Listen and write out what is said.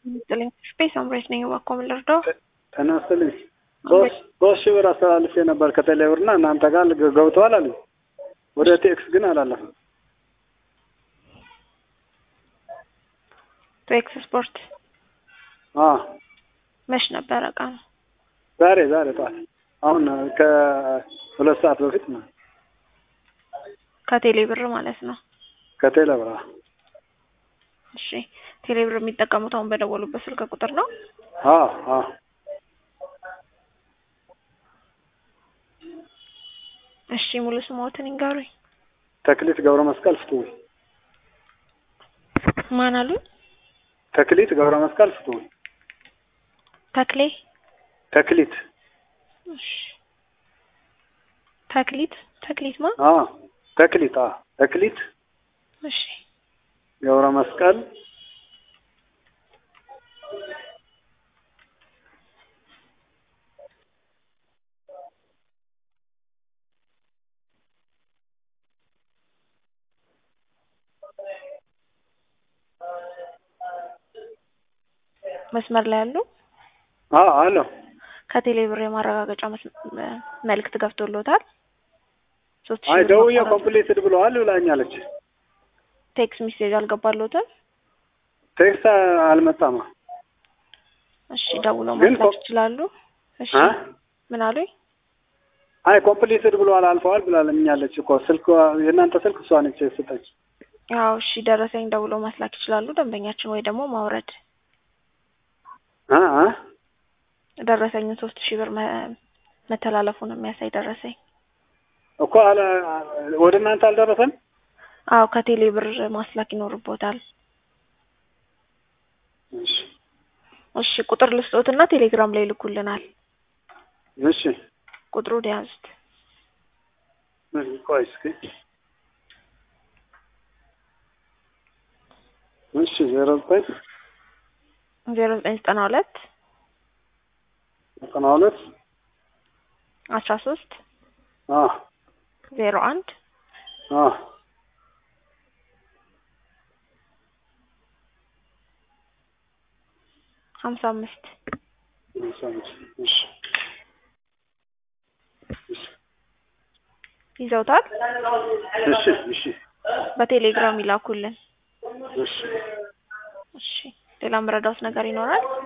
ይስጥልኝ። ስፔስ አምሬት ነኝ። እባክዎ ምን ልርዳው? ጤና ይስጥልኝ። ሶስት ሶስት ሺህ ብር አስተላልፌ ነበር ከቴሌ ብር እና እናንተ ጋር ገብተዋል አሉኝ። ወደ ቴክስ ግን አላለፈም። ቴክስ ስፖርት አ መች ነበረ ቀኑ? ዛሬ ዛሬ ጠዋት አሁን ከሁለት ሰዓት በፊት ነው ከቴሌ ብር ማለት ነው። ከቴሌ ብር አ እሺ ቴሌ ብር የሚጠቀሙት አሁን በደወሉበት ስልክ ቁጥር ነው? አ አ እሺ ሙሉ ስሞትን ይንገሩኝ። ተክሊት ገብረ መስቀል ፍትውይ። ማን አሉኝ? ተክሊት ገብረ መስቀል ፍትውይ። ተክሌ ተክሊት እሺ ተክሊት ተክሊት ማ አ ተክሊት አ ተክሊት እሺ ገብረ መስቀል መስመር ላይ ያሉ አ አሎ ከቴሌ ብር የማረጋገጫ መስ- መልእክት ገብቶሎታል? ሶስት ሺህ አይ ብር ደውዬ ማቋረጥ- ኮምፕሊትድ ብለዋል ብላኛለች። ቴክስት ሚሴጅ አልገባሎትም? ቴክስት አልመጣም። እሺ ደውለው ግን ማስላክ ኮ- ይችላሉ። እሺ አ ምን አሉኝ? አይ ኮምፕሊትድ ብለዋል አልፈዋል ብላለኛለች እኮ ስልክ የእናንተ ስልክ እሷ ነች የሰጠች። ያው እሺ ደረሰኝ ደውለው ማስላክ ይችላሉ ደንበኛችን ወይ ደግሞ ማውረድ አ አ ደረሰኝን ሶስት ሺህ ብር መ- መተላለፉን የሚያሳይ ደረሰኝ። እኮ አለ ወደ እናንተ አልደረሰም። አዎ ከቴሌ ብር ማስላክ ይኖርቦታል። እሺ እሺ ቁጥር ልስጦትና ቴሌግራም ላይ ልኩልናል። እሺ ቁጥሩን ያዙት። ቆይ እስኪ እሺ ዜሮ ዘጠኝ ዜሮ ዘጠኝ ዘጠና ሁለት ዘጠና ሁለት አስራ ሶስት አ ዜሮ አንድ አ ሀምሳ አምስት እሺ ይዘውታል። እሺ እሺ በቴሌግራም ይላኩልን። እሺ እሺ ሌላ ምረዳውት ነገር ይኖራል?